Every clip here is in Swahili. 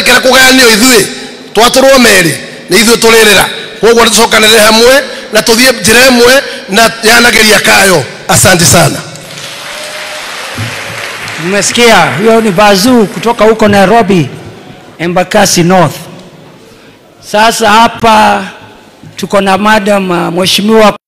twarekera kugayanio ithuĩ twatũrwo merĩ nĩ ithuĩ tũrĩrĩra koguo tũcokanĩrĩre hamwe na tũthiĩ njĩra ĩmwe na yanageria kayo asante sana Mmesikia, huyo ni Bazuu kutoka huko Nairobi, Embakasi North. Sasa hapa tuko na madam uh, mheshimiwa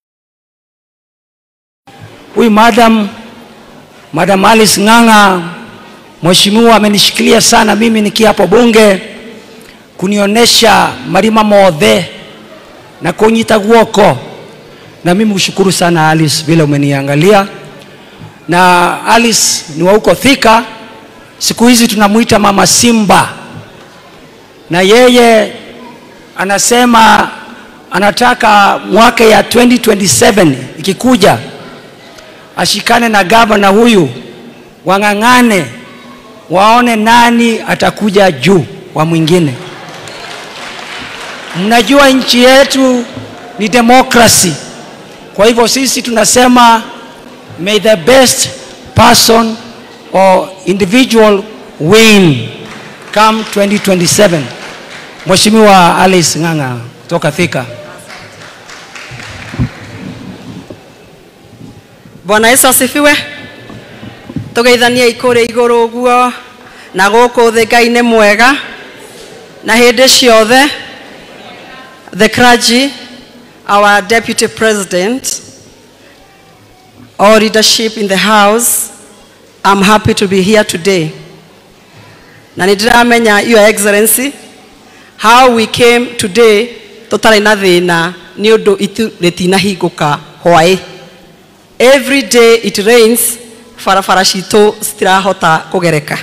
huyu madam madam Alice Ng'ang'a, mheshimiwa amenishikilia sana mimi nikiwa hapo bunge kunionyesha marima mothe na kunyita guoko, na mimi kushukuru sana Alice vile umeniangalia na Alice ni wa huko Thika. Siku hizi tunamuita mama Simba, na yeye anasema anataka mwaka ya 2027 ikikuja ashikane na gavana huyu, wang'ang'ane, waone nani atakuja juu wa mwingine. Mnajua nchi yetu ni demokrasi, kwa hivyo sisi tunasema may the best person or individual win come 2027. Mheshimiwa Alice Ng'ang'a kutoka Thika. bwana yesu asifiwe tugeithanie ikũrĩ igũrũ ũguo na gũkũ thĩ ngai nĩ mwega na hĩndĩ ciothe the clergy our deputy president all leadership in the house i'm happy to be here today na nĩ ndĩramenya your excellency how we came today tũtarĩ na thĩna nĩ ũndũ itu rĩtinahingũka hwaĩ every day it rains barabara citũ citirahota kũgereka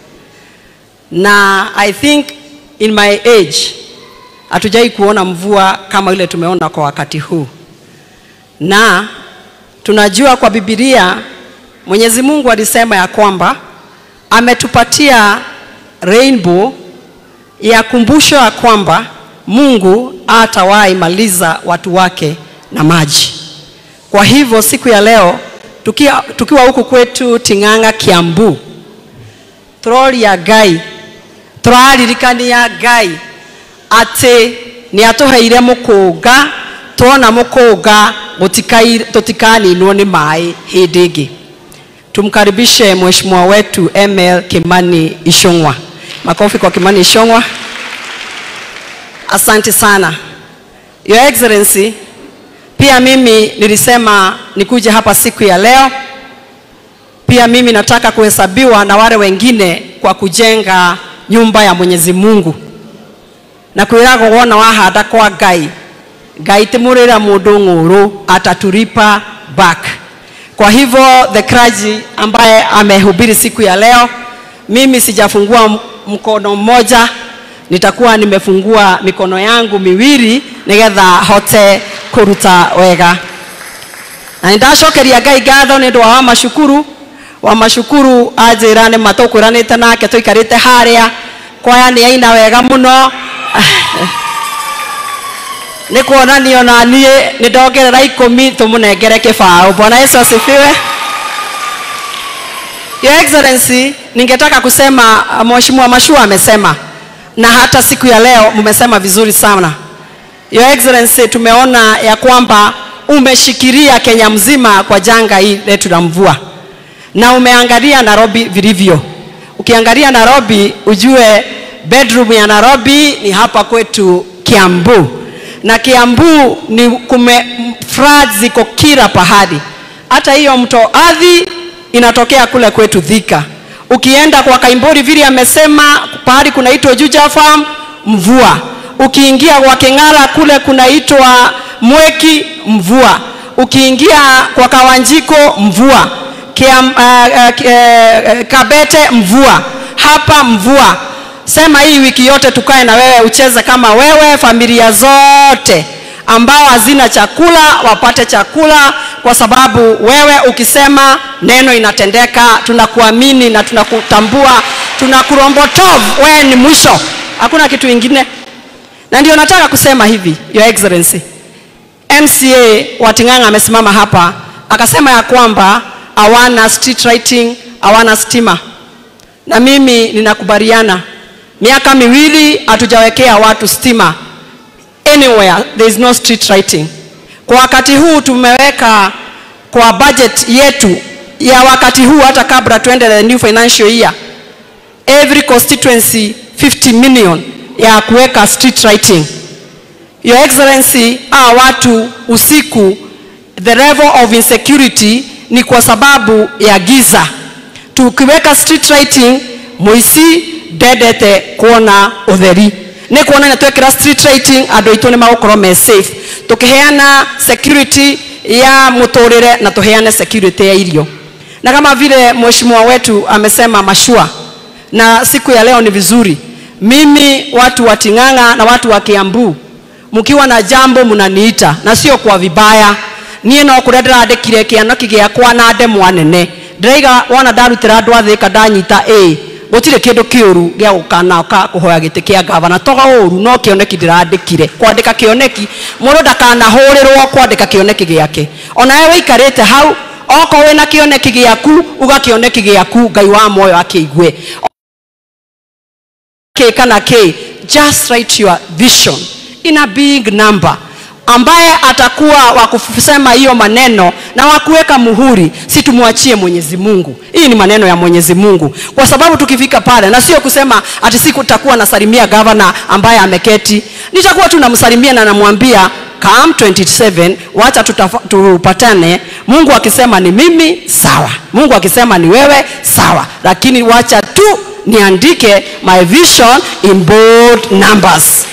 na i think in my age hatujai kuona mvua kama ile tumeona kwa wakati huu na tunajua kwa bibilia mwenyezi mungu alisema ya kwamba ametupatia rainbow ya kumbusho ya kwamba mungu atawahi maliza watu wake na maji kwa hivyo siku ya leo tukiwa, tukiwa huku kwetu Ting'ang'a Kiambu, turoria Ngai tũraririkania Ngai atĩ nĩ atũheire mũkũnga tuona mũkũnga gũtikai- tũtikaninwo nĩ maĩ hĩndĩ ĩngĩ. Tumkaribishe mheshimiwa wetu ML Kimani Ichung'wa. Makofi kwa Kimani Ichung'wa. Asante sana Your Excellency, pia mimi nilisema nikuje hapa siku ya leo. Pia mimi nataka kuhesabiwa na wale wengine kwa kujenga nyumba ya Mwenyezi Mungu na kwĩragwo wona wahanda kwa Ngai Ngai ti mũrĩra mũndũ ng'ũrũ atatulipa back. Kwa hivyo the clergy ambaye amehubiri siku ya leo, mimi sijafungua m- mkono mmoja, nitakuwa nimefungua mikono yangu miwili nigetha hote kuruta wega na nĩndacokeria ngai ngatho nĩ ũndũ wa wamacukuru wamacukuru anjĩra nĩ matũkũranĩte nake tũikarĩte harĩa kwaya nĩ aina wega mũno nĩ kuonanio na niĩ nĩ ndongerera ikũmi tũmũnengere kĩbaũ bwana yesu asifiwe Your Excellency, ningetaka kusema uh, Mheshimiwa Mashua amesema na hata siku ya leo mmesema vizuri sana. Your Excellency, tumeona ya kwamba umeshikilia Kenya mzima kwa janga hii letu la mvua na umeangalia Nairobi vilivyo. Ukiangalia Nairobi ujue bedroom ya Nairobi ni hapa kwetu Kiambu, na Kiambu ni kume floods ziko kila pahali, hata hiyo mto Athi inatokea kule kwetu Thika. Ukienda kwa Kaimbori vile amesema pahali kunaitwa Juja Farm mvua. Ukiingia kwa King'ara kule kunaitwa Mweki mvua. Ukiingia kwa Kawanjiko mvua. Kiam, uh, uh, uh, Kabete mvua. Hapa mvua. Sema hii wiki yote tukae na wewe ucheze kama wewe, familia zote ambao hazina chakula wapate chakula, kwa sababu wewe ukisema neno inatendeka. Tunakuamini na tunakutambua, tunakurombotov, wewe ni mwisho, hakuna kitu ingine. Na ndio nataka kusema hivi, Your Excellency, MCA wa Ting'ang'a amesimama hapa akasema ya kwamba hawana street lighting, hawana stima, na mimi ninakubaliana miaka miwili hatujawekea watu stima anywhere there is no street lighting kwa wakati huu tumeweka kwa budget yetu ya wakati huu hata kabla tuende the new financial year every constituency 50 million ya kuweka street lighting your excellency hawa watu usiku the level of insecurity ni kwa sababu ya giza tukiweka street lighting muici ndendete kuona utheri nä kuona nä twekä street lighting andå aitå nä magåkorwo me safe tå kä heana security ya må tå rä re na tå heane security ya irio na kama vile mheshimiwa wetu amesema mashua na siku ya leo ni vizuri mimi watu wa ting'ang'a na watu wa kiambu mkiwa na jambo mnaniita na sio kwa vibaya niä no kå rä a ndä randä kire kä anoki gä akwa na ndemwa nene ndäraiga wona ndarutä ra andå athä ka ndanyita ä gå tirä kä ndå kä å ru gä a gå kana ka kå hoya gä tä kä a ngavana toga å ru no kä oneki ndä randä kire kwandä ka kä oneki må ndå ndakanahå rä rwo kwandä ka kä oneki gä ake onawe wä ikarä te hau okorwo wä na kä oneki gä aku ugakä oneki gä aku ngai wa moyo akä igue K kana K, just write your vision in a big number ambaye atakuwa wa kusema hiyo maneno na wa kuweka muhuri, si tumwachie Mwenyezi Mungu. Hii ni maneno ya Mwenyezi Mungu, kwa sababu tukifika pale, na sio kusema ati siku takuwa nasalimia gavana ambaye ameketi, nitakuwa tu namsalimia na namwambia come 27 wacha tutafa- tupatane. Mungu akisema ni mimi sawa, Mungu akisema ni wewe sawa, lakini wacha tu niandike my vision in bold numbers.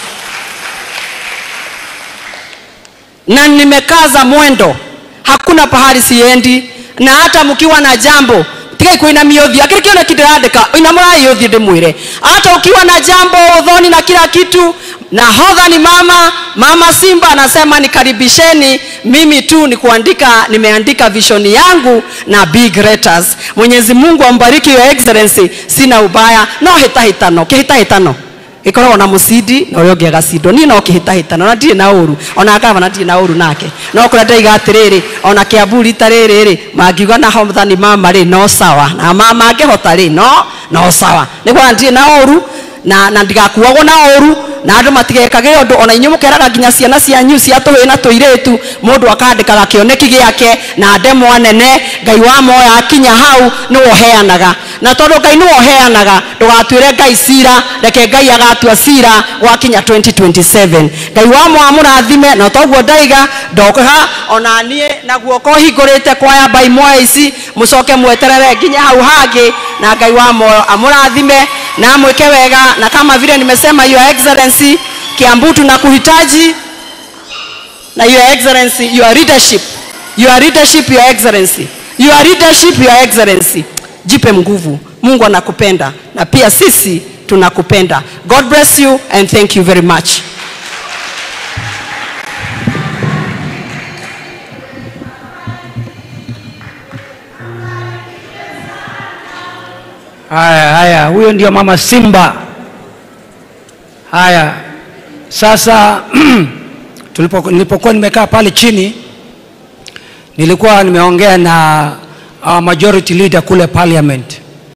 na nimekaza mwendo, hakuna pahali siendi, na hata mkiwa na jambo tigai kuinamia uthio akiri kiona kindirandika inamurai uthio ndimwire hata ukiwa na jambo udhoni na kila kitu nahodha ni mama mama simba anasema nikaribisheni mimi tu ni kuandika nimeandika vision yangu na big letters mwenyezi mungu ambariki your excellency sina ubaya no hitahitano kihitahitano ikoragwo na mucindi na uria ungi agacindo niĩ no kĩhĩtahĩtano na ndirĩ na ũru ona gavana ndirĩ na ũru nake no kũrĩa ndaiga atĩrĩrĩ ona kĩambu rita rĩrĩ rĩ mangiuga na hothani mama rĩ no sawa na ma mangĩhota rĩ no no sawa nĩ kuona ndirĩ na ũru na na ndigakuagwo na ũru na andũ matigekage ũndũ ona inyuĩ mũkeraga nginya ciana cianyu cia tũhĩ na tũirĩtu mũndũ akandĩkaga kĩoneki gĩake na ndemwa nene ngai wa moya akinya hau nĩwe ũheanaga na tondũ ngai nĩwe ũheanaga ndũgatuĩre ngai cira reke ngai agatua cira gwakinya 2027 ngai wa moya mũrathime na toguo ndaiga ndoka ona niĩ na guoko hingũrĩte kwaya mbai moya ici mũcoke mweterere nginya hau hangĩ na ngai wa moyo amũrathime na mwĩke wega na kama vile nimesema your excellency kiambu tunakuhitaji na your excellency your leadership your leadership your excellency your leadership your excellency jipe nguvu mungu anakupenda na pia sisi tunakupenda god bless you and thank you very much Haya, haya, huyo ndio mama Simba. Haya, sasa tulipo, nilipokuwa nimekaa pale chini nilikuwa nimeongea na our majority leader kule parliament